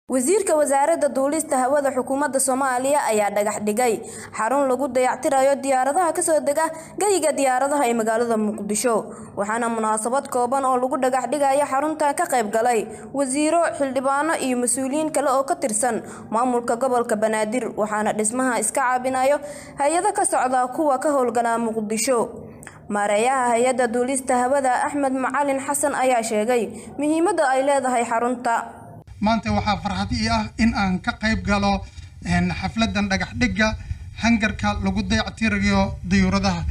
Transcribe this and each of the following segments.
wasiirka wasaaradda duulista hawada xukuumadda soomaaliya ayaa dhagax dhigay xarun lagu dayactirayo diyaaradaha kasoo dega geyiga diyaaradaha ee magaalada muqdisho waxaana munaasabad kooban oo lagu dhagax dhigayo xaruntan ka qayb galay wasiiro xildhibaano iyo mas-uuliyiin kale oo ka tirsan maamulka gobolka banaadir waxaana dhismaha iska caabinayo hay-ado ka socda kuwa ka howlgala muqdisho maareeyaha hay-adda duulista hawada axmed macalin xasan ayaa sheegay muhiimadda ay leedahay xarunta maanta waxaa farxad ii ah in aan ka qayb galo xafladan dhagax dhigga hangarka lagu dayactirayo dayuuradaha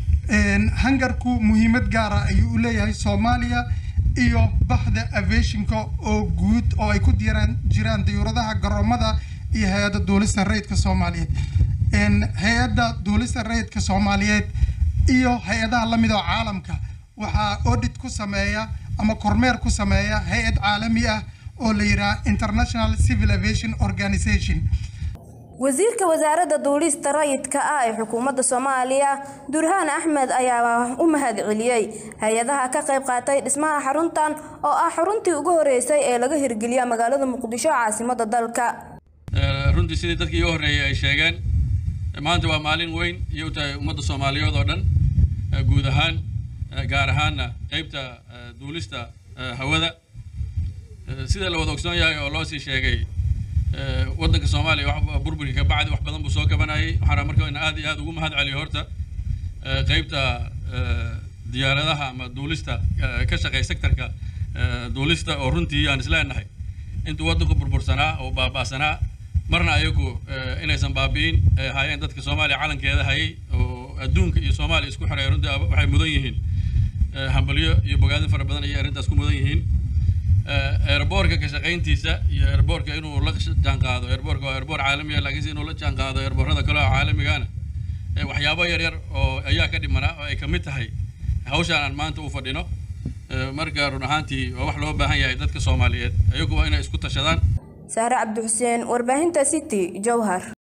hangarku muhiimad gaara ayuu u leeyahay soomaaliya iyo baxda aviationka oo guud oo ay ku diiraan jiraan dayuuradaha garoomada iyo hay-adda duulista rayidka soomaaliyeed hay-adda duulista rayidka soomaaliyeed iyo hay-adaha lamid oo caalamka waxaa audit ku sameeya ama kormeer ku sameeya hay-ad caalami ah oo la yidhaha international civil aviation organization wasiirka wasaaradda duulista rayidka ah ee xukuumadda soomaaliya durhaan axmed ayaa u mahad celiyey hay-adaha ka qayb qaatay dhismaha xaruntan oo ah xaruntii ugu horeysay ee laga hirgeliya magaalada muqdisho caasimada dalka runtii sidii dadkii iga horreeyay ay sheegeen maanta waa maalin weyn iyo u tahay ummadda soomaaliyeed oo dhan guud ahaan gaar ahaanna qeybta duulista hawada sida la wada ogsoon yahay oo loo sii sheegay waddanka soomaaliya burburkii ka bacdi wax badan buu soo kabanayay waxaana marka in aad iyo aad ugu mahad celiyo horta qeybta diyaaradaha ama duulista ka shaqeeya sectorka duulista oo runtii aan isleenahay intuu waddanku burbursanaa oo baaba'sanaa marna ayagu inaysan baabi'in ay ahaayeen dadka soomaaliya calankeeda hayay oo adduunka iyo soomaaliya isku xidhay runtii waxay mudan yihiin hambalyo iyo bogaadin fara badan ayay arrintaas ku mudan yihiin airboorka ka shaqayntiisa iyo airboorka inuu la jaanqaado airboorka waa airboor caalami ah laakiinse inuu la jaanqaado airboorada kale oo caalamigana waxyaabo yar yar oo ayaa ka dhimanaa oo ay ka mid tahay hawshaan aan maanta u fadhino marka run ahaantii waa wax loo baahan yahay dadka soomaaliyeed ayagu waa inay isku tashadaan sahre cabdi xuseen warbaahinta city jowhar